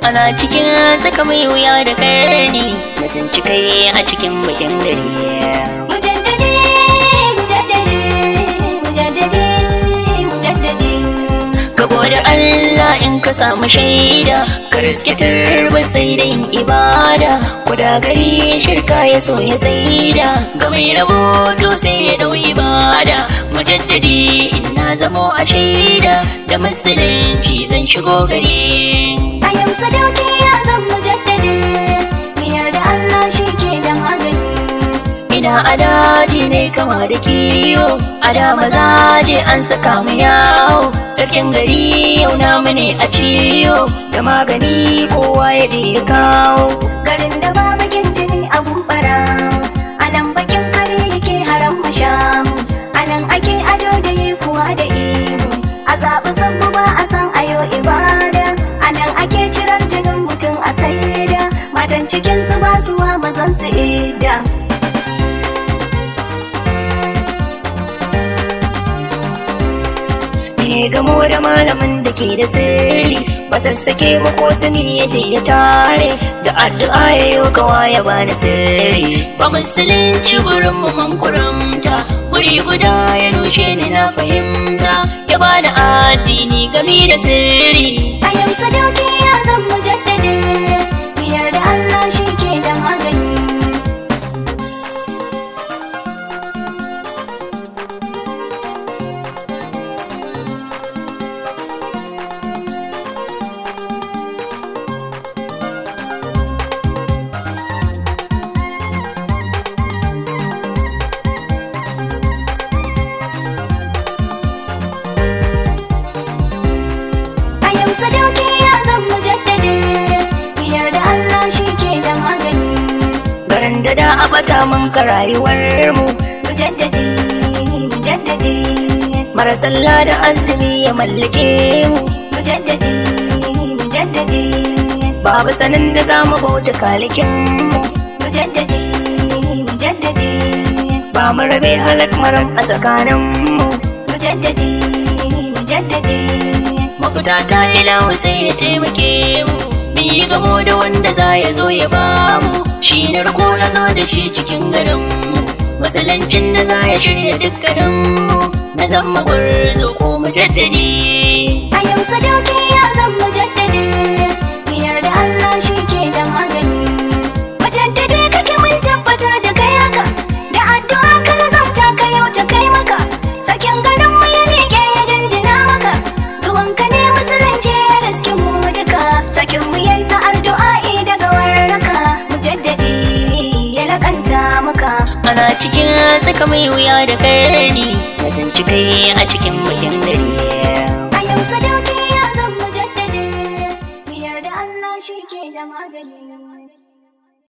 ana cikin saka mai wuya da karni na sun ci kai a cikin bakin gari mujaddadi mujaddadi mujaddadi mujaddadi Gabo da Allah in ka samu shaida ka riske turbar sai da yin ibada kuda gari shirka ya so ya saida ga mai rabo to sai ya dau ibada mujaddadi in na zamo a shaida da musulunci zan shigo gari a yau sadauki ya zan mujaddadi miyar da Allah shi ke da magani ina a daji ne kama da kiwo a da mazaje an saka mu yawo sarkin gari yau namu ne a ciwo da magani kowa ya je ya kawo garin da ba bakin jini a gumbara a nan bakin kare yake haram mashamu a nan ake ado da yi kuwa da ihu a zaɓi zambu ba a san ayo ibada a nan ake cirar jinin mutum a saida matan cikin su ba suwa mazan su ida ne gamo da malamin da ke da sirri ba sassake mu ko sani ya je ya tare da addu'a ya yi kawa ya bani sirri ba musulunci gurin mu man kurumta guri guda ya nushe ni na fahimta ya bani addini gami da sirri a yau sadauki ya zan mujaddadi miyar da Allah shi ke da magani A yau sadauki ya zan mujaddadi Biyar da Allah shi ke da magani garin da da a bata mun ka rayuwar mu Mujaddadi, mujaddadi mara sallah da azumi ya mallake mu Mujaddadi, mujaddadi babu sanin da za mu bauta kalikin mu Mujaddadi, mujaddadi ba mu rabe halak maram a tsakanin mu Mujaddadi, mujaddadi mafita ta ilahu sai ya taimake mu mu yi gamo da wanda za ya zo ya ba mu shi na rako na zo da shi cikin garin mu masalancin da za ya shirya dukkanin mu na zama gwarzo ko mujaddadi A yau sadauki ya zan mujaddadi Biyar da Allah shi ke da magani Mujaddadi kake mun tabbatar da kai haka Da addu'a ka nazarta ka yau ta kai maka Sakin garin mu ya miƙe ya jinjina maka Zuwan ka ne musulunci ya riske mu duka Sakin mu yayi sa'ar du'a'i daga warraka Mujaddadi ya lakanta maka ana cikin saka mai wuya da karni na sun ci kai a cikin bakin gari A yau sadauki